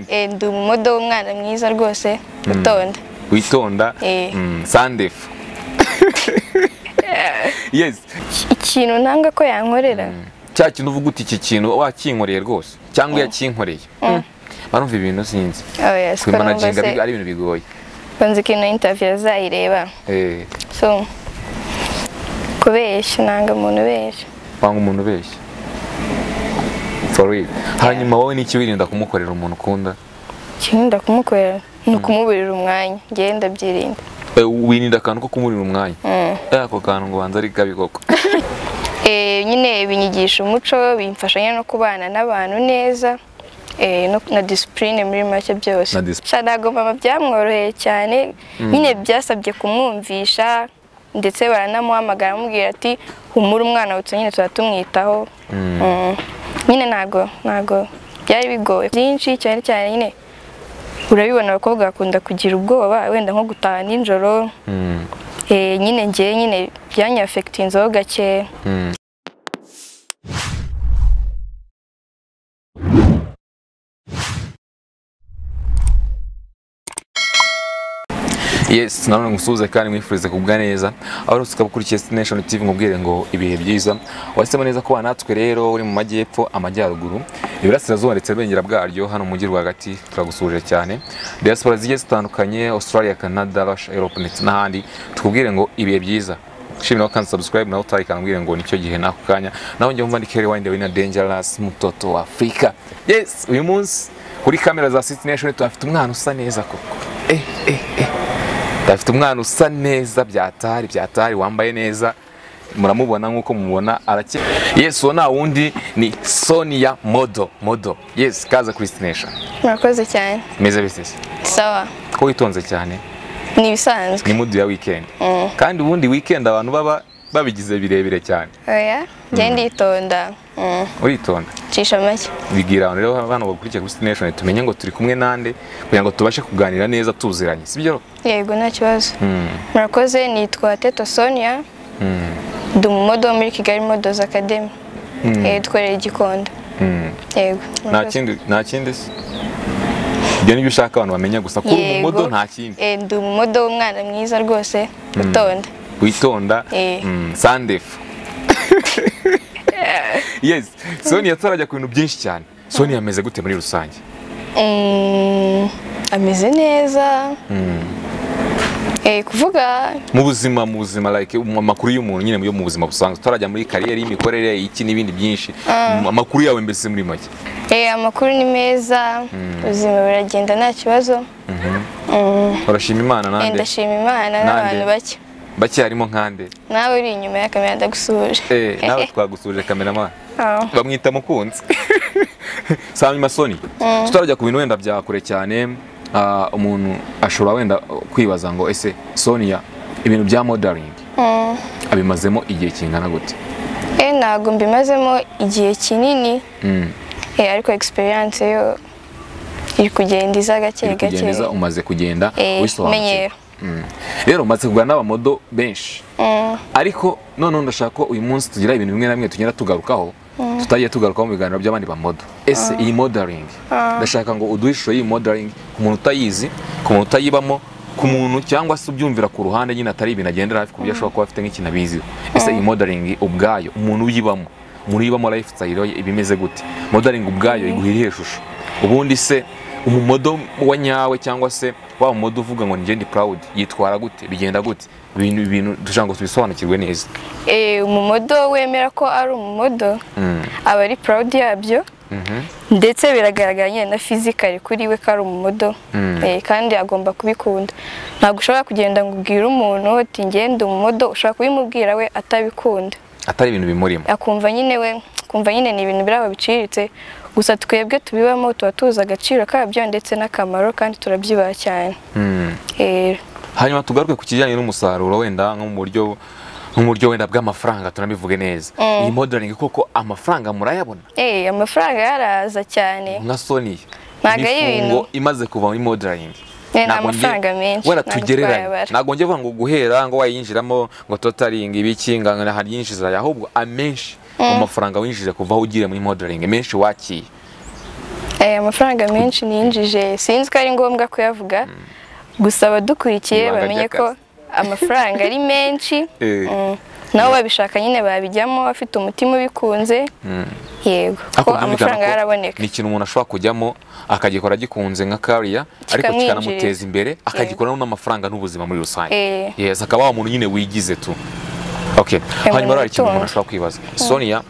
Eh, ndi umumodo w'umwana mwiza rwose utonda witonda Eh. Mm, sandefu yes ikintu ntanga ko yankorera cya kintu uvuga uti iki kintu wakinkoreye rwose cyangwa yakinkoreye barumva ibintu sinzi oya siko numva kumanaginga se ari ibintu bigoye banze ikintu interview azayireba Eh, so kubeshya nanga umuntu ubeshya wanga umuntu ubeshya For real. hanyuma wowe n'iki wirinda kumukorera umuntu ukunda ikintu ndakumukorera ni ukumuburira umwanya ngewe ndabyirinda Eh, wirinda akantu ko kumurira umwanya Eh, ako kantu ngo banza ari kabi koko Eh, nyine binyigisha umuco bimfashanya no kubana n'abantu neza eh, no- na disipurine muri make byose Na discipline. Sha ntabwo mama byamworoheye cyane nyine byasabye kumwumvisha ndetse baranamuhamagara bamubwira ati humura umwana wutse nyine tuba tumwitaho Mm. nyine ntabwo ntabwo byari bigoye byinshi cyane cyane nyine urabibona abakobwa bakunda kugira ubwoba wenda nko gutaha nijoro Mm, Eh, nyine ngewe nyine byanyafegitinzeho gakeya mm. Yes, nanone ngusuhuze kandi mwifurize kubwa neza aho rero ukaba ukurikiye Destination TV ngubwire ngo ibihe byiza wahisemo neza kuba natwe rero uri mu majyepfo amajyaruguru iburasirazuba ndetse n'ubwengera bwaryo hano mu mujyi rwagati turagusuhuje cyane diaspora zigiye zitandukanye Australia, Canada, Russia, Europe ndetse n'ahandi tukubwire ngo ibihe byiza shimira kandi subscribe nawe utarikangwire ngo nicyo gihe n'ako kanya nawe njye mva ndikere wayinde wina dangerous mutoto wa Afrika yes uyu munsi kuri kamera za Destination tuhafite umwana usa neza koko eh eh eh afite umwana usa neza byatari byatari wambaye neza muramubona nk'uko mubona arakeye yes uwo nta wundi ni sonia modo modo yes kaza kuri destination murakoze cyane meze bite se? sawa ko witonze cyane ni ibisanzwe ni mudu ya weekend kandi ubundi weekend abantu baba babigize birebire cyane oya njye nditonda Mm, uritonda cisha make bibwira abantu rero hano bakurikiye kuri destination tumenye ngo turi kumwe nande kugira ngo tubashe kuganira neza tuziranye sibyo yego nta kibazo mm. murakoze nitwa teto sonia mm. ndi umumodo wo muri kigali modozi akademi Eh, dukorera i gikondo mm. yego nta murakoze. kindi nta kindi se ibyo nibyo ushaka abantu bamenya gusa kuba Yego. umumodo nta kindi Eh, ndi umumodo w'umwana mwiza rwose utonda witonda Eh. mm, sandefu yes sonia turajya ku bintu byinshi cyane sonia ameze gute muri rusange Mm, ameze neza Eh, kuvuga mu buzima mu buzima like mu makuru y'umuntu nyine yo mu buzima busanzwe turajya muri kariyeri y'imikorere iki n'ibindi byinshi mu amakuru yawe mbese muri make eh, amakuru ni meza ubuzima buragenda nta kibazo Mm, urashima imana eh, nande ndashima imana Nande. n'abantu bake bake harimo nkande nawe uri inyuma ya kamera ndagusuhuje Eh, nawe twagusuje kameramani Ah, bamwita mukunzi si hanyuma soni tutarajya ku bintu wenda bya kure cyane ah, umuntu ashobora wenda kwibaza ngo ese sonia ibintu bya modaringi abimazemo igihe kingana gute eh ntabwo mbimazemo igihe kinini Mm, eh, ariko experience yo iri kugenda iza gake iri gake kugenda iza, umaze kugenda Eh, wisobanukirwa menyero. Mm. rero umaze kuganira n'abamodo benshi ariko noneho ndashaka ko uyu munsi tugira ibintu bimwe na bimwe tugenda tugarukaho tutagiye tugarukaho mu biganiro by'abandi bamodo ese iyi modeling ndashaka ngo uduhe ishusho y'iyi modeling ku muntu utayizi ku muntu utayibamo ku muntu cyangwa se ubyumvira ku ruhande nyine atari ibintu agendera hafi ku buryo ashobora kuba afite nk'ikintu abiziho ese iyi modeling ubwayo umuntu uyibamo umuntu uyibamo lifestyle ye iba imeze gute modeling ubwayo iguha irihe shusho ubundi se umumodo wa nyawe cyangwa se wa mumodo uvuga ngo njye ndi proud yitwara gute bigenda gute ibintu ibintu dushaka ngo tubisobanukirwe neza eh, umumodo wemera ko ari umumodo Mm. aba ari proud yabyo Mhm. ndetse biragaragara nyine na physically kuri we ko ari umumodo Mm. eh, kandi agomba kubikunda ntabwo ushobora kugenda ngo ubwire umuntu uti ngende umumodo ushobora kubimubwira we atabikunda atari ibintu bimurimo akumva nyine we kumva nyine ni ibintu biraba biciriritse gusa twebwe tubibamo tuba tuzi agaciro kabyo ndetse n'akamaro kandi turabyibaha cyane Mm. Eh, hanyuma tugaruke ku kijyanye n'umusaruro wenda nko mu buryo nko mu buryo wenda bw'amafaranga tunabivuge neza iyi modeling koko amafaranga murayabona eh, amafaranga yaraza cyane nka Sony Ntago ari imifungo imaze kuva muri modeling Eh, ni Ntabwo nge- amafaranga menshi wenda ntabwo tugereranye twayabara. ntabwo njye vuga ngo guhera ngo wayinjiramo ngo totaling ibiki ngo hari yinjiza ahubwo amenshi mu mafaranga winjije kuva aho ugiye muri modeling menshi wakiye Eh, amafaranga menshi niyinjije sinzi ko ari ngombwa kuyavuga gusa abadukurikiye Ibanga bamenye ko amafaranga ari menshi Eh. Mm. nabo babishaka nyine babijyamo afite umutima ubikunze yego ko Ariko byumvikana amafaranga ko yaraboneka Ni ikintu umuntu ashobora kujyamo akagikora agikunze nka kariya ariko Kikamwinjiriza. kikanamuteza imbere akagikoramo n'amafaranga n'ubuzima muri rusange. Eh. Yes, akaba wa muntu nyine wigize tu. Okay. Hanyuma hari ikintu witunze. umuntu ashobora kwibaza. Sonia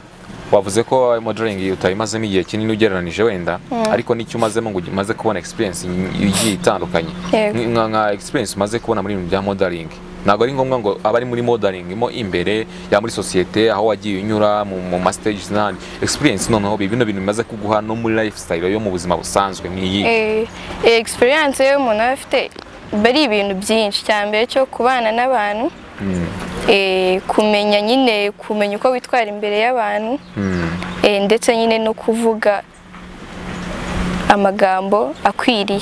wavuze ko modeling utayimazemo igihe kinini ugereranije wenda ariko n'icyo umazemo ngo umaze kubona experience igiye itandukanye Yego. Nk- nka, nka experience umaze kubona muri ibintu bya modeling ntabwo ari ngombwa ngo abari muri modeling mo imbere ya muri sosiyete aho wagiye unyura mu, mu ma stages n'ahandi experience noneho bino bintu bimaze kuguha no muri lifestyle yo mu buzima busanzwe nk'iyi Eh, eh, experience yo umuntu aba afite biba ari ibintu byinshi cya mbere cyo kubana n'abantu eh, kumenya nyine kumenya uko witwara imbere y'abantu Mm. eh, ndetse nyine no kuvuga amagambo akwiriye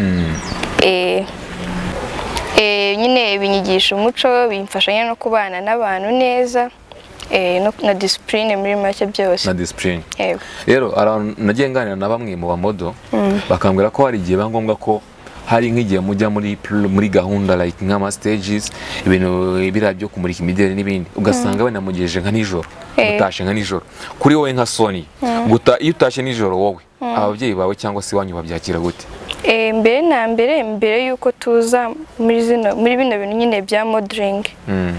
Mm. Eh, eh, nyine binyigisha umuco bimfasha nyine no kubana n'abantu neza eh, no- na disipurine muri make byose na discipline Yego. rero ara- nagiye nganira na bamwe mu bamodo bakambwira ko hari igihe biba ngombwa ko hari nk'igihe mujya muri pl- muri gahunda like nk'ama stages ibintu biriya byo kumurika imideli n'ibindi ugasanga wenda mugejeje nka nijoro Eh. utashe nka nijoro kuri wowe nka soni guta iyo utashe nijoro wowe ababyeyi bawe cyangwa se iwanyu babyakira gute Eh, mbere na mbere mbere y'uko tuza muri zino muri bino bintu nyine bya modeling Mm,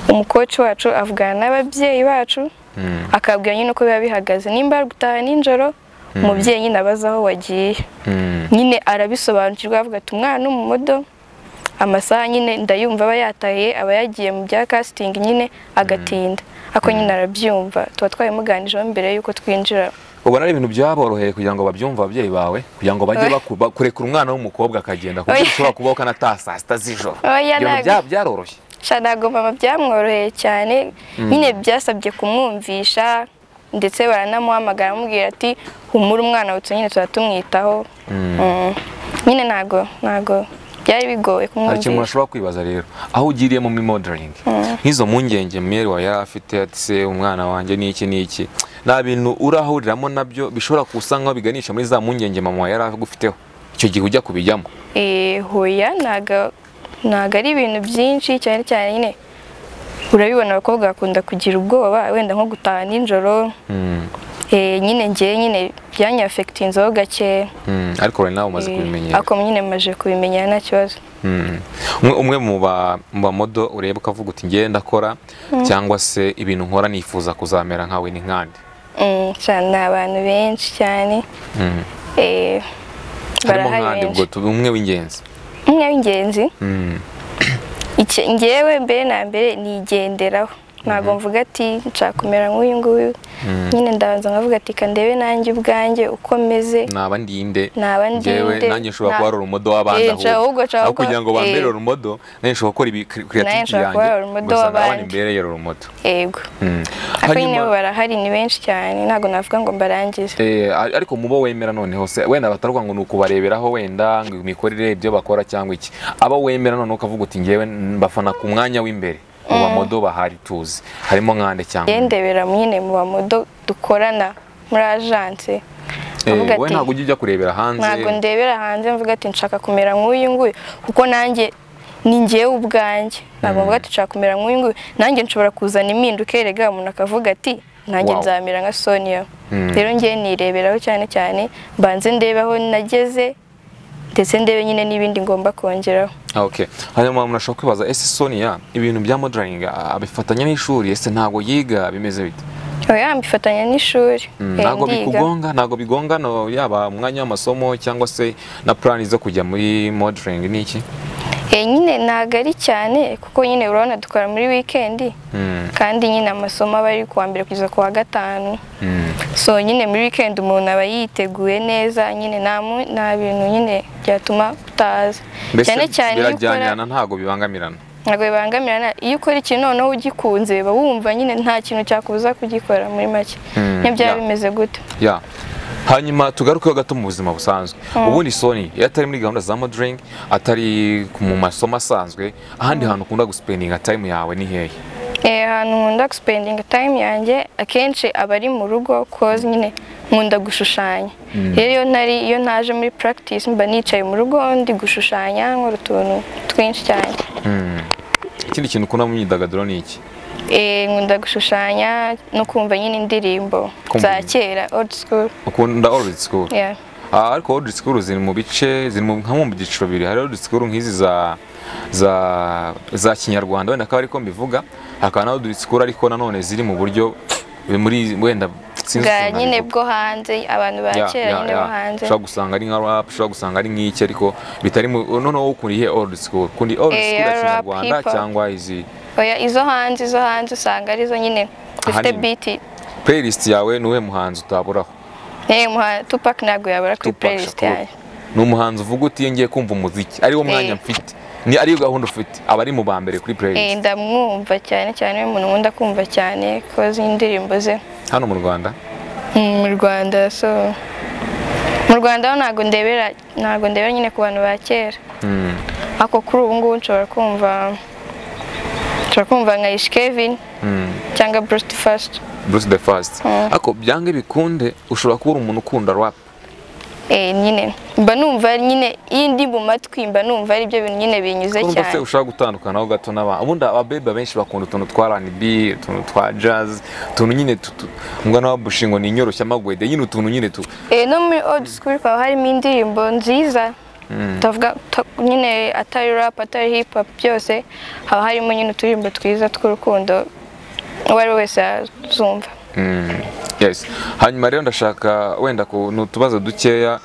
umukoci wacu avugana n'ababyeyi bacu mm, akabwira nyine uko biba bihagaze nimba ari gutaha nijoro umubyeyi nyine abaza aho wagiye mm, nyine arabisobanukirwa avuga ati umwana umudo amasaha nyine ndayumva aba yatahiye aba yagiye mu bya casting nyine agatinda ako nyine arabyumva tuba twabimuganijeho mbere y'uko twinjira ubona ari ibintu byaboroheye kugira ngo babyumve ababyeyi bawe kugira ngo bajye baku- ba- kurekura umwana w'umukobwa akagenda kuko Oya. ushobora kubaho kanataha saa sita z'ijoro Oya, Ibyo bintu ntabwo. bya- byaroroshye sha ntabwo mama byamworoheye cyane nyine byasabye kumwumvisha ndetse baranamuhamagara bamubwira ati humura umwana wawe nyine tuba tumwitaho Mm. nyine ntabwo ntabwo byari bigoye hari ikintu umuntu kumwumvisha ashobora kwibaza rero aho ugiriye mu modeling nk'izo mpungenge mwere wawe yari afite ati se umwana wanjye ni iki ni iki nta bintu urahuriramo nabyo bishobora gusa nkaho biganisha muri za mpungenge mama wawe yari agufiteho icyo gihe ujya kubijyamo Eh, hoya ntago ntago ari ibintu byinshi cyane cyane nyine urabibona abakobwa bakunda kugira ubwoba wenda nko gutaha nijoro Mm, eh, nyine njyewe nyine byanyafekitinzeho gake mm, ariko rero nawe umaze kubimenyera ako nyine maje kubimenya nta kibazo Mm. Umwe- umwe mu ba- mu bamodo ureba ukavuga uti ngewe ndakora cyangwa se ibintu nkora nifuza kuzamera nkawe ni nkandi Mm, cyane ni abantu benshi cyane Mm. eh, harimo barahari nkandi benshi ubwo tuba umwe w'ingenzi umwe w'ingenzi Mm. Icyo- njyewe mbere na mbere nigenderaho ntabwo mvuga ati nshaka kumera nk'uyu nguyu nyine ndabanza nkavuga ati "Ka ndebe nanjye ubwanjye uko meze naba ndinde Naba ndinde. njyewe nanjye nshobora Na- kuba ari urumodo w'abandi Eh, nshobora ahubwo nshobora aho kuba- kugira ngo bambere eh. urumodo nanjye nshobora gukora ibi Nanjye creativity nshobora kuba yanjye urumodo ugasanga abandi w'abandi. mbereye urumodo yego Mm. ariko Hanyuma- nyine bo barahari ni benshi cyane ntabwo navuga ngo mbarangize Eh, ar- ariko mubo wemera noneho se wenda batavuga ngo ni ukubareberaho wenda ngo imikorere ibyo bakora cyangwa iki aba wemera noneho ukavuga uti ngewe mbafana ku mwanya w'imbere mu bamodo bahari tuzi harimo nkande cyangwa yendebera nyine mu bamodo dukorana muri ajanse Eh, avuga wowe ati ntabwo ujya ujya kurebera hanze ntabwo ndebera hanze mvuga ati nshaka kumera nk'uyu nguyu kuko nanjye ni njyewe ubwanjye ntabwo mvuga ati nshaka kumera nk'uyu nguyu nanjye nshobora kuzana impinduka erega umuntu akavuga ati nanjye Wow. nzamera nka Sonia Mm. rero ngewe nireberaho cyane cyane mbanze ndebe aho nageze ndetse ndebe nyine n'ibindi ngomba kongeraho Ah, okay hanyuma umuntu ashobora kwibaza ese sonia ibintu bya modeling ah, abifatanya n'ishuri ese ntabwo yiga bimeze bite oya mbifatanya n'ishuri Mm, Eh, ntabwo ndiga. bikugonga ntabwo bigonga no yaba umwanya w'amasomo cyangwa se na plan zo kujya muri modeling ni iki Eh, nyine ntabwo ari cyane kuko nyine urabona dukora muri wikendi Mm, kandi nyine amasomo aba ari kuwa mbere kugeza ku wa gatanu mm. so nyine muri wikendi umuntu aba yiteguye neza nyine nta mu- nta bintu nyine byatuma utaza mbese cyane cyane iyo ukora birajyanirana ntabwo bibangamirana ntabwo bibangamirana iyo ukora ikintu noneho ugikunze uba wumva nyine nta kintu cyakubuza kugikora muri make Mm, niyo byaba yeah. bimeze gutyo ya hanyuma tugarukeho gato mu buzima busanzwe ubundi soni iyo atari muri gahunda za modeling atari ku- mu masomo asanzwe ahandi hantu ukunda gusipendinga time yawe ni hehe Eh, ahantu nkunda gusipendinga tayimu yanjye akenshi aba ari mu rugo koze nyine nkunda gushushanya rero iyo ntari iyo ntaje muri practice mba nicaye mu rugo ndi gushushanya nkora utuntu twinshi cyane ikindi kintu ukunda mu myidagaduro ni iki Eh, nkunda gushushanya no kumva nyine indirimbo Kumva. za kera old school ukunda old school yeah. Ah, ariko old school ziri mu bice ziri mu nka mu byiciro bibiri hari old school nk'izi za za za kinyarwanda wenda akaba ariko mbivuga hakaba na old school ariko nanone ziri mu buryo muri wenda sinzi bwa ukuntu nyine nabivuga. bwo hanze abantu ba Ya, kera ya, nyine ya. bo hanze ushobora gusanga ari nka rap ushobora gusanga ari nk'iki ariko bitari mu noneho ukunda ihe old school ukundi old Eh, school ya rap, kinyarwanda hip hop. cyangwa izi oya izo hanze izo hanze usanga arizo nyine zifite Ahanini. biti playlist yawe ni uwuhe muhanzi utaburaho Eh, muha- Tupac ntabwo yabura kuri Tupac playlist Shakur. yanjye ni umuhanzi uvuga uti ngiye kumva umuziki ariwo mwanya Eh. mfite ni ariyo gahunda ufite aba ari mu ba mbere kuri Eh, playlist ndamwumva cyane cyane ni umuntu nkunda kumva cyane koza indirimbo ze hano mu rwanda Mm, mu rwanda so mu rwanda ho ntabwo ndebera ntabwo ndebera nyine ku bantu ba kera Mm. ako kuri ubu ngubu nshobora kumva nshobora kumva nka ish kevin Mm. cyangwa bruce fast Bruce the First Mm. ariko byange bikunde ushobora kuba uri umuntu ukunda rap eh, nyine mba numva nyine iyo ndi mu matwi mba numva ari byo bintu nyine binyuze urumva se cyane ushaka gutandukanaho gato n'aba ubundi ababebe benshi bakunda utuntu twa R&B utuntu twa jazz utuntu nyine tutu mbwa na bushingo ni inyoroshyamagwede nyine utuntu nyine tu eh, no muri old school haba harimo indirimbo nziza tavuga ta- nyine atari rap atari hip hop byose haba harimo nyine uturirimbo twiza tw'urukundo uwo ari we wese yazumva Mm, yes hanyuma rero ndashaka wenda ku ni utubazo dukeya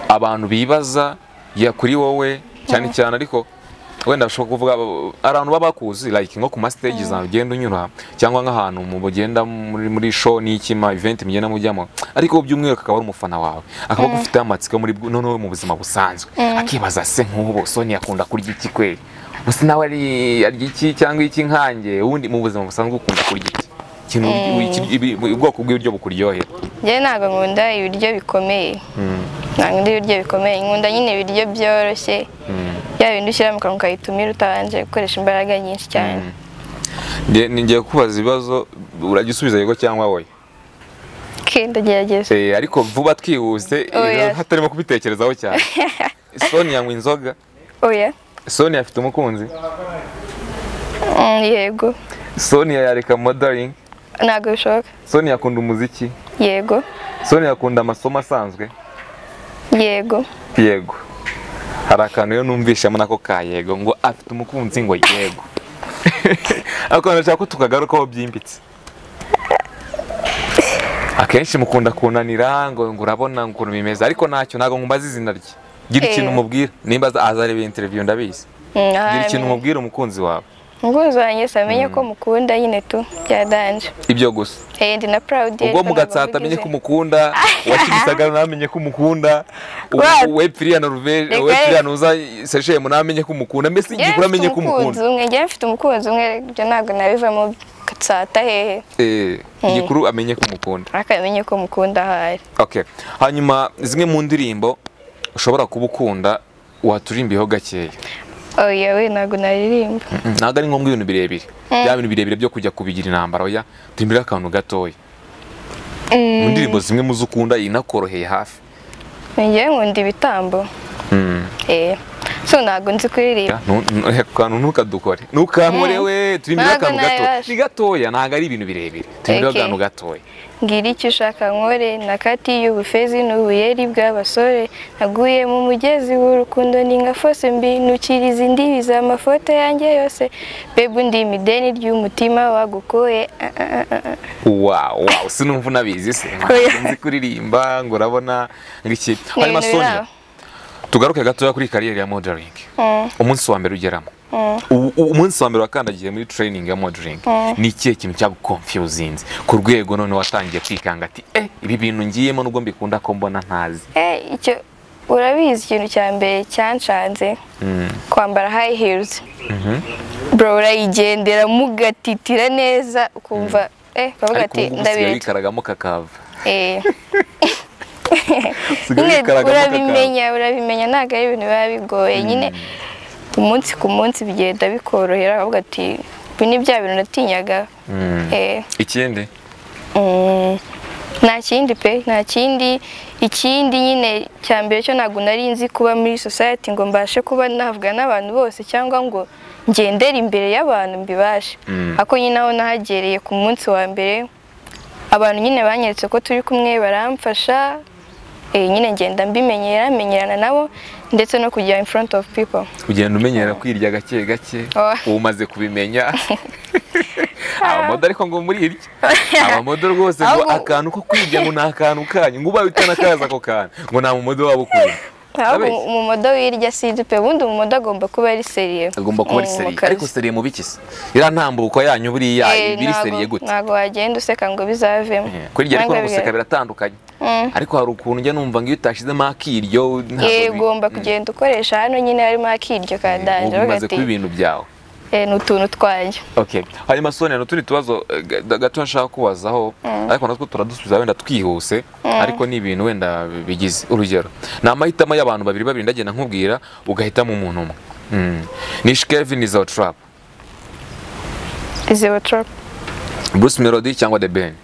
abantu bibaza ya kuri wowe cyane cyane ariko wenda bashobora kuvuga abantu baba bakuzi like nko ku ma stage zawe ugenda unyura cyangwa nk'ahantu mu bugenda muri muri show n'iki ma event mugenda mujyamo ariko by'umwihariko akaba ari umufana wawe akaba agufiteho amatsiko muri bw- noneho mu buzima busanzwe akibaza se nk'ubu Sonia akunda kurya iki kwe Musi nawe ari- arya iki cyangwa iki nkanjye ubundi mu buzima busanzwe ukunda kurya iki ikintu iki- ibi- ubwoko bw'ibiryo bukuryohera njyewe ntabwo nkunda ibiryo bikomeye ntabwo nkunda ibiryo bikomeye nkunda nyine ibiryo byoroshye yaba ibintu ushyira mu kanwa ukahita umira utabanje gukoresha imbaraga nyinshi cyane Nge- ni ngiye kukubaza ibibazo urajya usubiza yego cyangwa wowe kenda gerageza Eh, ariko vuba twihuse Oya. eh, hatarimo kubitekerezaho cyane Sonia anywa inzoga oya Sonia afite umukunzi Mm, yego Sonia yareka modeling ntabwo bishoboka Sonia akunda umuziki yego Sonia akunda amasomo asanzwe yego yego hari akantu rero numvishamo nako ka yego ngo afite umukunzi ngo yego ariko ndashaka ko tukagarukaho byimbitse akenshi mukunda kunanira ngo ngo urabona ngo ukuntu bimeze ariko ntacyo ntabwo mbaza izina rye gira ikintu Eh. umubwira nimba aza- azareba interiviyu ndabizi Mm, gira aha, ikintu umubwira umukunzi wawe umukunzi wanjye se amenye ko mukunda nyine tu byadanje ibyo gusa Eh, ndi na proud ubwo ariko ntabwo mugatsata amenye mbigize. ko umukunda wakimisagara ntamenye ko umukunda What? wepfiriya noruveje Reka- wepfiriya nuza seshemu ntamenye ko umukunda mbese Njyewe igikura amenye mfite ko umukunda umukunzi umwe njyewe mfite umukunzi umwe ibyo ntabwo nabivamo gatsata hehe Eh, igikuru amenye ko umukunda ariko amenye ko mukunda ahari okay hanyuma zimwe mu ndirimbo ushobora kuba ukunda waturirimbiyeho gakeya oya we ntabwo naririmba ntabwo ari ngombwa ibintu birebire bya bintu birebire byo kujya kubigira intambara ya turimbire akantu gatoya mu ndirimbo zimwe mu zo ukunda inakoroheye hafi njyewe nkunda ibitambo eh so ntabwo nzi kuririmba Nu- nu- ako kantu ntukadukore ntukankore we turimbire Ntabwo akantu gato nabibasha. ni gatoya ntabwo ari ibintu birebire turimbire Okay. akantu gatoya ngira icyo ushaka nkore nakatiye ubufezi n'ubuyeri bw'abasore naguye mu mugezi w'urukundo ni nka fose mbi nukiriza imbibi z'amafoto yanjye yose bebe undi mideni ry'umutima wagukoye Ah, ah, ah, ah. wow wow sinumva unabizi se Oya. nzi kuririmba ngo urabona ngiki hanyuma ibintu biri Sonia aho. tugaruke gatoya kuri kariyeri ya modeling Mm. umunsi wa mbere ugeramo U- u- umunsi wa mbere wakandagiye muri training ya modeling ni ikihe kintu cyagukonfiyuzinze ku rwego none watangiye kwikanga ati eh ibi bintu ngiyemo nubwo mbikunda ko mbona ntazi Eh, icyo urabizi ikintu cya mbere cyanshanze kwambara high heels bro urayigendera mugatitira neza ukumva eh bavuga ariko ati ubu ngubu usigaye ndabizi wikaragamo kakava eh usigaye nyine wikaragamo kakava urabimenya urabimenya ntabwo ari ibintu biba bigoye nyine umunsi ku munsi bigenda bikorohera bavuga ati ibi ni bya bintu natinyaga Mm. eh ikindi mm, nta kindi pe nta kindi ikindi nyine cya mbere cyo ntabwo nari nzi kuba muri society ngo mbashe kuba navuga n'abantu bose cyangwa ngo ngendere imbere y'abantu mbibashe Mm. ako nyine aho nahagereye ku munsi wa mbere abantu nyine banyeretse ko turi kumwe baramfasha eh, nyine ngenda mbimenyera menyerana nabo ndetse no kujya in front of people ugenda umenyera kwirya gake gake Oh. uba umaze kubimenya abamodo ariko ngo muri irya abamodo rwose ngo Ahubwo- akantu ko kwirya ngo ni akantu kanyu ngo ubaye utanakaza ako kantu ngo nta mumodo waba ukunda ahubwo Abeshya. umumodo wirya sinzi pe ubundi umumodo agomba kuba ari seriye agomba kuba ari Mm, seriye mu kazi. ariko seriye mu biki se iriya ntambuko yanyu buriya Eh, iba iri ntago- seriye gute ntago wagenda useka ngo bizavemo Eh, kuri iryo ariko no Ntabwo guseka biba- biratandukanye Mm. ariko hari ukuntu njya numva ngo iyo utashizemo akiryo ntabwo Eh, bi- ugomba Mm. kugenda ukoresha hano nyine harimo akiryo ka ubu danje bimaze kuba ibintu byawe ni utuntu twanjye Okay. Hanyuma Sonia n'utundi tubazo eh, ga- gato nshaka kubazaho ariko natwo turadusubiza wenda twihuse ariko ni ibintu wenda bigize urugero ni amahitamo y'abantu babiri babiri ndagiye nkubwira ugahitamo umuntu umwe Mm. ni Shkevi ni Zao Trap izi watropu Bruce Melody cyangwa The Ben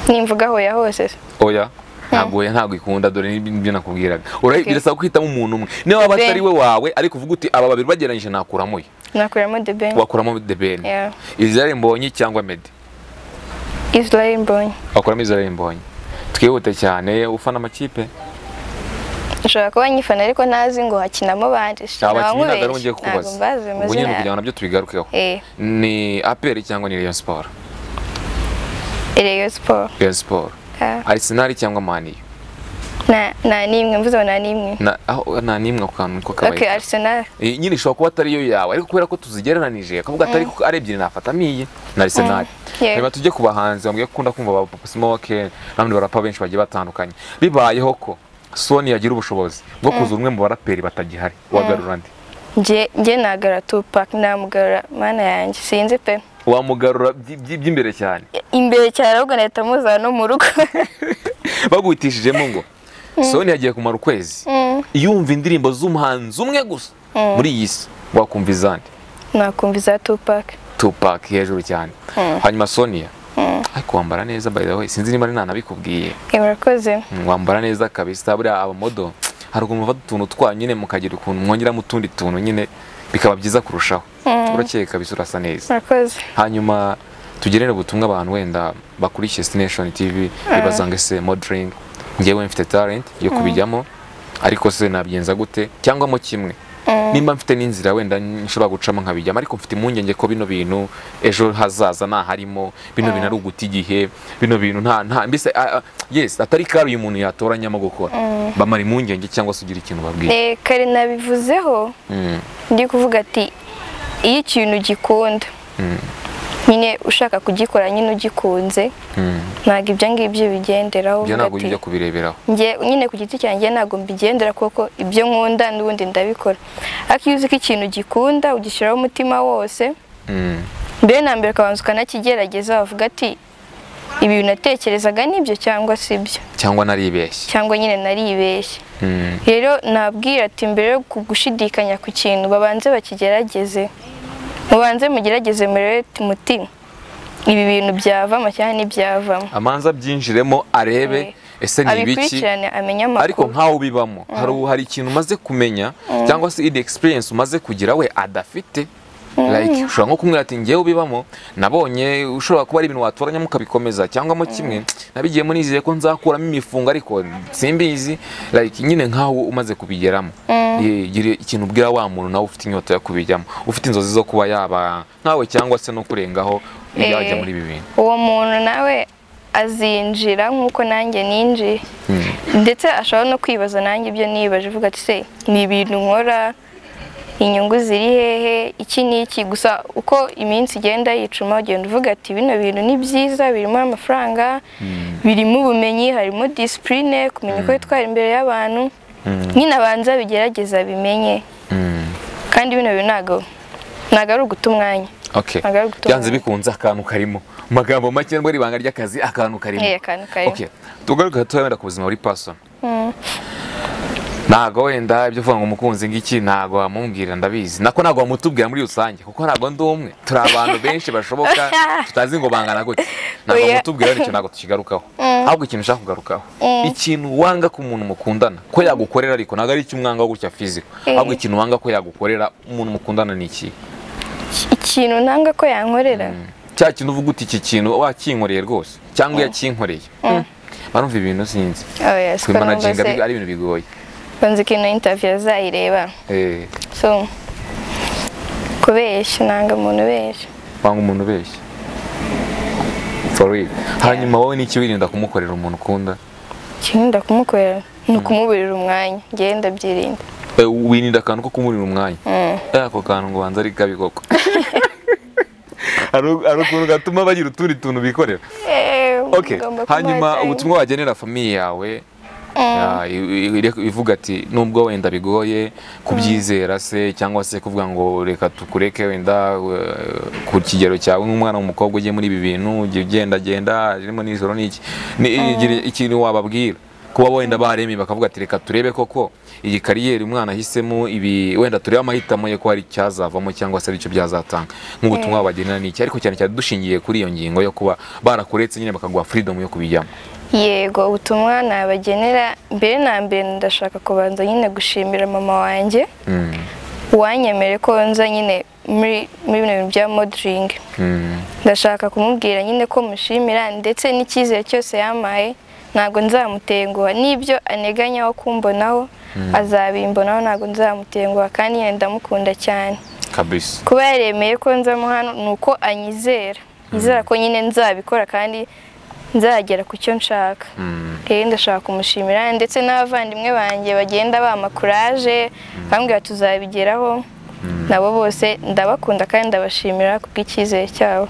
nimvuga aho ya hose se. oya ntabwo oya ntabwo ikunda dore n'ibyo nakubwiraga Ura- Okay. birasaba guhitamo umuntu umwe niba waba Ben. atari we wawe ariko uvuga uti aba babiri bageranyije nakuramo uyu nakuramo the ben wakuramo The Ben Yeah. Israel Mbonyi cyangwa Meddy israel mbonyi wakuramo Israel Mbonyi twihute cyane ufana amakipe nshobora kuba nyifana ariko ntazi ngo hakinamo bande abakinnyi ntabwo ari ngiye ntabwo kukubaza mbazi ubwo nyine kugira amazina ngo nabyo tubigarukeho Eh, ni aperi cyangwa ni Rayon Sport Rayon Sport. Rayon Sport Ah, Arsenal cyangwa Mani nta- nta nimwe mvuze ngo nta nimwe na aho nta n'imwe ku kantu ko okay kabaye arsenal Eh, nyine ishobora kuba atari yo yawe ariko kubera ko tuzigereranije akavuga atari ko ari ebyiri nafatamo iyi na Arsenal Yeah. reba tujye ku bahanzi bamwe gukunda kumva ba Papa Smoke n'abandi barapa benshi bagiye batandukanye bibayeho ko Sony yagira ubushobozi bwo kuza umwe mu baraperi batagihari wagarura ndi njye njye nagara tupac namugarura mana yanjye sinzi pe wamugarura by- by- by'imbere cyane imbere cyane ahubwo nahita muzana no mu rugo baguhitishijemo ngo Sony yagiye kumara ukwezi Mm, yumva indirimbo z'umuhanzi umwe gusa muri iyi si wakumva izandi nakumva iza tupac Tupac hejuru cyane Mm. hanyuma Sonia ariko wambara neza by the way sinzi niba ari nanabikubwiye Eh, murakoze Mm, wambara neza kabisa buriya abamodo hari ukuntu muva utuntu twanyu nyine mukagira ukuntu mwongeramo utundi tuntu nyine bikaba byiza kurushaho urakeye kabisa urasa neza murakoze hanyuma tugenere ubutumwa abantu wenda bakurikiye Destination TV bibaza ngo ese modeling ngewe mfite talent yo kubijyamo ariko se nabigenza gute cyangwa mo kimwe nimba mfite n'inzira wenda nshobora gucamo nkabijyamo ariko mfite impungenge ko bino bintu ejo hazaza ntaharimo bino bintu ari uguta igihe bino bintu nta nta mbese ah, ah, yes atari kari uyu muntu yatoranyamo gukora bamara impungenge cyangwa se ugira ikintu babwira Eh, kare nabivuzeho Mm, ndi kuvuga ati iyo ikintu ugikunda mm, nyine ushaka kugikora nyine ugikunze mm. ntabwo ibyo ngibyo bigenderaho uvuga ibyo ntabwo ati, ujya kubireberaho njye nyine ku giti cyanjye ntabwo mbigendera kuko ibyo nkunda n'ubundi ndabikora ariko iyo uzi ko ikintu ugikunda ugishyiraho umutima wose Mm, mbere na mbere ukabanza ukanakigerageza wavuga ati ibi bintu natekerezaga nibyo cyangwa si byo cyangwa naribeshye cyangwa nyine naribeshye Mm. rero nabwira ati mbere yo gushidikanya ku kintu babanze bakigerageze mubanze mugerageze murebe muti ibi bintu byavamo cyangwa ntibyavamo amanza byinjiremo arebe Eh, ese ni ibiki abikurikirane amenye ariko amakuru nkaho bibamo hari hari ikintu umaze kumenya cyangwa se indi experience umaze kugira we adafite like ushobora nko kumwira ati ngewe ubibamo nabonye ushobora kuba ari ibintu watoranyamo ukabikomeza cyangwa mo kimwe nabigiyemo nizeye ko nzakuramo imifungo ariko simbizi like nyine nkaho umaze kubigeramo Ye- gira ikintu ubwira wa muntu nawe ufite inyota yo kubijyamo ufite inzozi zo kuba yaba nkawe cyangwa se no kurengaho yajya Eh. muri ibi bintu uwo muntu nawe azinjira nk'uko nanjye ninjiye Mm. ndetse ashobora no kwibaza nanjye ibyo nibaje uvuga ati se ni ibintu nkora inyungu ziri hehe iki n'iki gusa uko iminsi igenda yicuma ugenda uvuga ati bino bintu ni byiza birimo amafaranga birimo ubumenyi harimo disipurine kumenya uko yitwara imbere y'abantu nyine abanza bigerageza bimenye Mm. kandi bino bintu ntabwo ntabwo ari uguta umwanya Okay. Ntabwo ari gutora. Byanze bikunze akantu karimo. Mu magambo make ngo ari ibanga ry'akazi akantu karimo. Eh, akantu karimo. Okay. Tugaruke gatoya wenda ku buzima buri person. ntago wenda ibyo uvuga ngo umukunzi ngiki ntago wamubwira ndabizi nako ntago wamutubwira muri rusange kuko ntago ndi umwe turi abantu benshi bashoboka tutazi ngo bangana gute ntago Oya. wamutubwira nicyo ntago tukigarukaho ahubwo ikintu ushaka kugarukaho ikintu wanga ko umuntu mukundana ko yagukorera ariko ntago ari icyo umwanga wo gutya fiziko ahubwo ikintu wanga ko yagukorera umuntu mukundana ni iki ikintu ntanga ko yankorera cya kintu uvuga uti iki kintu wakinkoreye rwose cyangwa yakinkoreye barumva ibintu sinzi oya siko numva kwimanaginga se ari ibintu bigoye banzi ko ino intaviyu azayireba Eh, so kubeshya nanga umuntu ubeshya wanga umuntu ubeshya For real. hanyuma wowe n'iki wirinda kumukorera umuntu ukunda ikirinda kumukorera ni ukumuburira umwanya ngewe ndabyirinda Eh, wirinda akantu ko kumurira umwanya Eh, ako kantu ngo banza ari kabi koko hari hari ukuntu gatuma bagira utundi tuntu bikorera Eh, okay ugomba kumuha hanyuma cyane. ubutumwa wagenera famiye yawe ya, i- i- ire- ivuga ati nubwo wenda bigoye kubyizera se cyangwa se kuvuga ngo reka tukureke wenda eh, ku kigero cyawe nk'umwana w'umukobwa ugiye muri ibi bintu ujya ugendagenda ririmo nijoro n'iki Ni- igira ikintu wababwira kuba wenda baremye bakavuga ati reka turebe koko iyi kariyeri umwana ahisemo ibi wenda turebe amahitamo ye ko hari icyazavamo cyangwa se aricyo byazatanga nk'ubutumwa wabagenera n'iki ariko cyane cyane dushingiye kuri iyo ngingo yo kuba barakuretse nyine bakaguha freedom yo kubijyamo yego ubutumwa nabagenera mbere na mbere ndashaka kubanza nyine gushimira mama wanjye Mm, wanyemere ko nza nyine muri muri bino bintu bya modelingi mm. ndashaka kumubwira nyine ko mushimira ndetse n'icyizere cyose yampaye ntabwo nzamutenguha n'ibyo aneganya wo kumbonaho azabimbonaho ntabwo nzamutenguha kandi nyine ndamukunda cyane kabisa kuba yaremeye ko nzamo hano ni uko anyizera yizera ko nyine nzabikora kandi nzagera ku cyo nshaka Mm. rero ndashaka kumushimira ndetse n'abavandimwe banjye bagenda bampa kuraje bambwira tuzabigeraho nabo bose ndabakunda kandi ndabashimira kubw'icyizere cyabo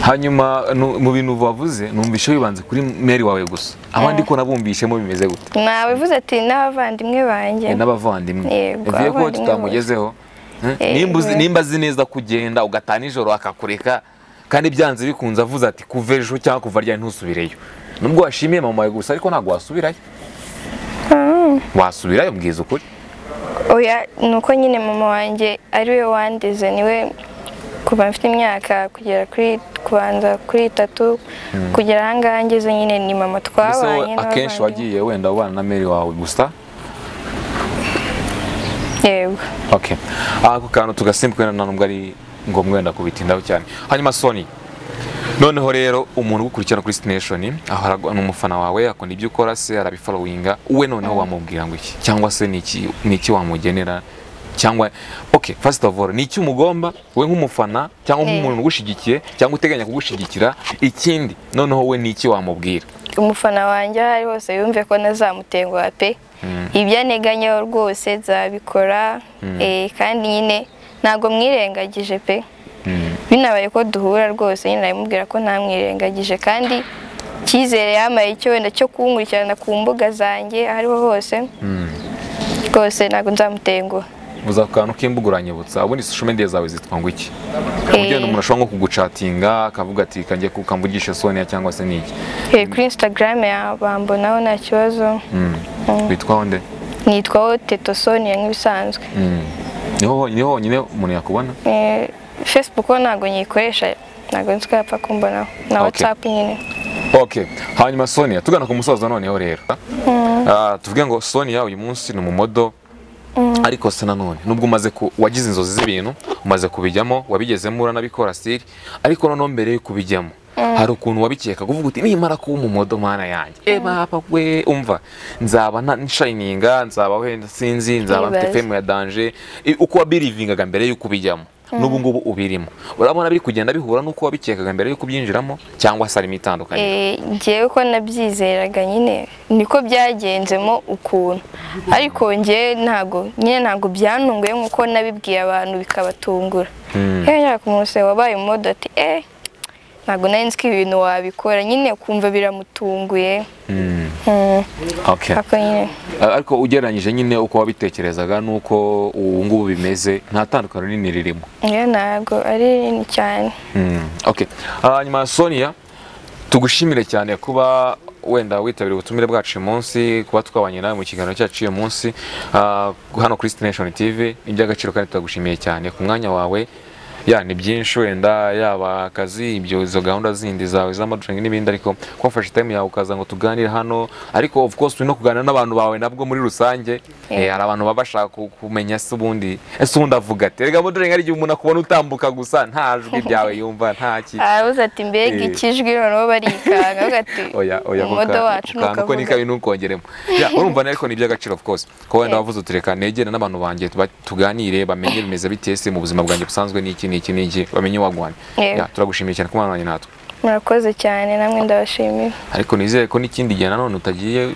hanyuma nu- mu bintu wavuze numvishe wibanze kuri meri wawe gusa abandi ko nabumvishemo bimeze gute nabivuze ati n'abavandimwe banjye Eh, n'abavandimwe Yego, bivuye ko abavandimwe tutamugezeho Eh, Eh, nimba uzi- we- nimba azi neza kugenda ugataha nijoro akakureka kandi byanze bikunze avuze ati kuva ejo cyangwa kuva ryari ntusubireyo nubwo washimiye mama wawe gusa ariko ntabwo wasubirayo wasubirayo mbwiza ukuri oya ni uko nyine mama wanjye ari we wandeze niwe kuva mfite imyaka kugera kuri kubanza kuri itatu kugera ahangaha ngeze nyine ni mama Ese wowe twabanye akenshi n'abavandimwe wagiye wenda ubana na meri wawe gusa yego Okay. Ah, ako kantu tugasimbuka wenda nta nubwo ari ngombwa wenda kubitindaho cyane hanyuma soni noneho rero umuntu ugukurikirana kuri sitineshoni ahora agwa- ni umufana wawe akunda ibyo ukora se arabiforowinga we noneho wamubwira ngo iki cyangwa se ni iki ni iki wamugenera cyangwa okay first of all ni iki umugomba we nk'umufana cyangwa nk'umuntu ugushyigikiye cyangwa uteganya kugushyigikira ikindi noneho we ni iki wamubwira umufana wanjye aho ari hose yumve ko ntazamutenguha pe ibyo aneganyaho rwose nzabikora eh, kandi nyine ntabwo mwirengagije pe binabaye ko duhura rwose nyine nabimubwira ko ntamwirengagije kandi icyizere yamaye cyo wenda cyo kunkurikirana ku mbuga zanjye aho ariho hose rwose ntabwo nzamutenguha uza ku kantu k'imbuga uranyibutsa ubundi social media zawe zitwa ngo iki Eh, Ugenda umuntu ashobora nko kugucatinga akavuga ati kanjye kukamvugisha sonia cyangwa se niki eh, kuri instagram ya- bambonaho nta kibazo witwa nde nitwaho tetosonia nk'ibisanzwe Mm. niho ho- niho honyine umuntu yakubona Eh, facebook ho ntabwo nyikoresha ntabwo nzi ko yapfa kumbonaho na Okay. whatsapp nyine okay hanyuma sonia tugana ku musozo noneho rero Ah, tuvuge ngo sonia uyu munsi ni umumodo ariko se nanone nubwo umaze ku wagize inzozi z'ibintu umaze kubijyamo wabigezemo uranabikora siri ariko noneho mbere yo kubijyamo hari ukuntu wabikeka kuvuga uti nimara kuba umumodo mana yanjye e baba we umva nzaba na- nshayininga nzaba wenda sinzi nzaba mfite Nibaze. femu ya danje I- uko wabirivingaga mbere y'uko ubijyamo n'ubu ngubu ubirimo urabona biri kugenda bihura n'uko wabikekaga mbere yo kubyinjiramo cyangwa se harimo itandukanye Eh, njyewe ko nabyizeraga nyine niko byagenzemo ukuntu ariko njyewe ntabwo nyine ntabwo byantunguye nk'uko nabibwiye abantu bikabatungura yewe nyine umunsi wabaye umumodo ati eh ntabwo nari nzi ko ibi bintu wabikora nyine ukumva biramutunguye Mm. Mm, Okay. ako nyine ariko ugereranyije nyine uko wabitekerezaga n'uko ubu ngubu bimeze nta tandukano rinini ririmo yewe ntabwo ari rinini cyane okay hanyuma sonia tugushimire cyane kuba wenda witabira ubutumire bwacu uyu munsi kuba twabanye nawe mu kiganiro cyacu uyu munsi ah, hano kuri Station TV ni iby'agaciro kandi turagushimiye cyane ku mwanya wawe ya ni byinshi wenda yaba akazi ibyo izo gahunda zindi zawe z'amadringi n'ibindi ariko kwafashe time yawe ukaza ngo tuganire hano ariko of course turi no kuganira n'abantu bawe nabwo muri rusange eh, hari abantu baba bashaka ku- kumenya se ubundi ese ubundi avuga ati rega modringi ari igihe umuntu akubona utambuka gusa nta jwi ryawe yumva nta ki arabuze ati mbega Eh. ikijwi noneho barikanga avuga ati oya oya umumodo wacu uko nukavuga nikabi nukongeremo ya urumva rero ko ni iby'agaciro of course ko wenda wavuze utureka negera n'abantu banjye tuba- tuganire bamenye bimeze bite se mu buzima bwanjye busanzwe n'iki n'iki n'iki bamenye wagwanye Yego. ya turagushimiye cyane ko mwanywanye natwe murakoze cyane namwe ndabashimira ariko nizere ko n'ikindi gihe nanone utagiye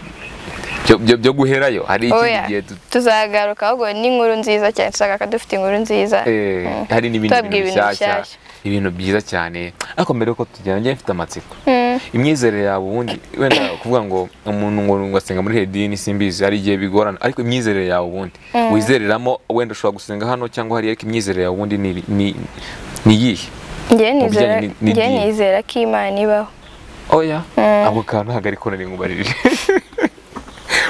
byo- byo- byo guherayo hari ikindi oya gihe tu- tuzagaruka ahubwo n'inkuru nziza cyane tuzagaruka dufite inkuru nziza eh, hari n'ibindi Tubabwira ibintu bintu bishyashya bishyashya. ibintu byiza cyane ariko mbere yuko tugenda njye mfite amatsiko imyizerere yawe ubundi wenda kuvuga ngo umuntu ngo ngasenga muri hedini simbizi hari igihe bigorana ariko imyizerere yawe ubundi wizereramo wenda ushobora gusenga hano cyangwa hariya ariko imyizerere yawe ubundi ni ni ni iyihe njyewe mu nizera bijyanye ni- njyewe n'idini. nizera ko imana ibaho oya ako kantu ntabwo ariko nari ngubarije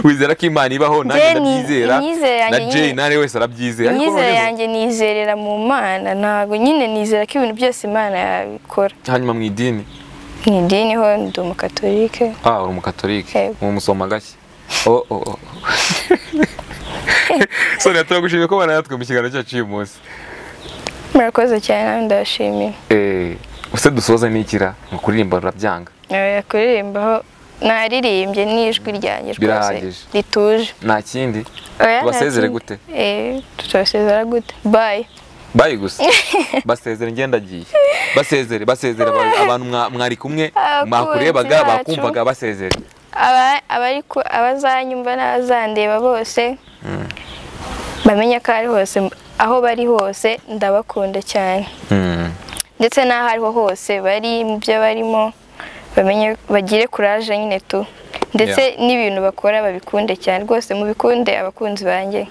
wizera ko imana ibaho nanjye Njye ni- ndabyizera imyizere yanjye na jay nyine- nare wese arabyizera ariko imyizere noneho- yanjye nizerera mu mana ntabwo nyine nizera ko ibintu byose imana yabikora hanyuma mu idini mu idini ho ndi umukatolike Ah, uri umukatolike Yego. mu musoma gake oh, oh, oh. so turagushimiye ko banayatwe mu kiganiro cyacu uyu munsi murakoze cyane namwe ndabashimira Eh, ese dusoza n'ikira mu kuririmba rurabyanga Eh, kuririmbaho naririmbye n'ijwi ryanjye rwose Birahagije. rituje nta kindi Oya, nta Tubasezere kindi. gute? Eh, tubasezera gute bye bayi gusa basezere ngenda agiye basezere basezere aba- abantu mwa- mwari kumwe Abakunzi mwakurebaga bacu. bakumvaga basezere Aba- abari ku- abazanyumva n'abazandeba bose bamenye ko ari hose aho bari hose ndabakunda cyane Hmm. ndetse n'aho ariho hose bari mu byo barimo bamenye bagire kuraje nyine tu ndetse n'ibintu bakora babikunde cyane rwose mubikunde abakunzi banjye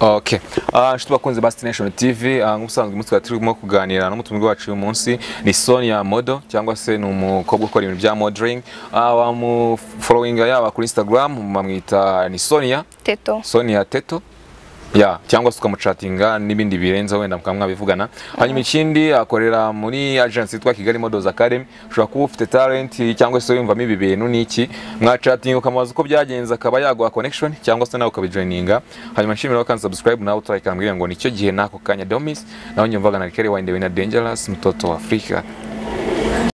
Okay. Ah, inshuti bakunze ba Station TV, ah, nk'ubusanzwe umunsi twari turimo kuganira n'umutumirwa wacu uyu munsi ni Sonia Modo cyangwa se ni umukobwa ukora ibintu bya modeling. Ah, bamufollowinga yaba kuri Instagram bamwita ni Sonia, teto Sonia Teto. Ya, cyangwa se ukamucatinga n'ibindi birenze wenda mukaba mwabivugana. Hanyuma ikindi akorera muri agency yitwa Kigali Models Academy. Ushobora kuba ufite talent cyangwa se wiyumvamo ibi bintu n'iki. Mwacatinga ukamubaza uko byagenze akaba yaguha connection cyangwa se nawe ukabijoininga. Hanyuma nshimira ko kandi subscribe nawe utarayikambwira ngo nicyo gihe n'ako kanya Domis. Nawe nyumvaga na Kelly Wine na Dangerous mtoto wa Afrika.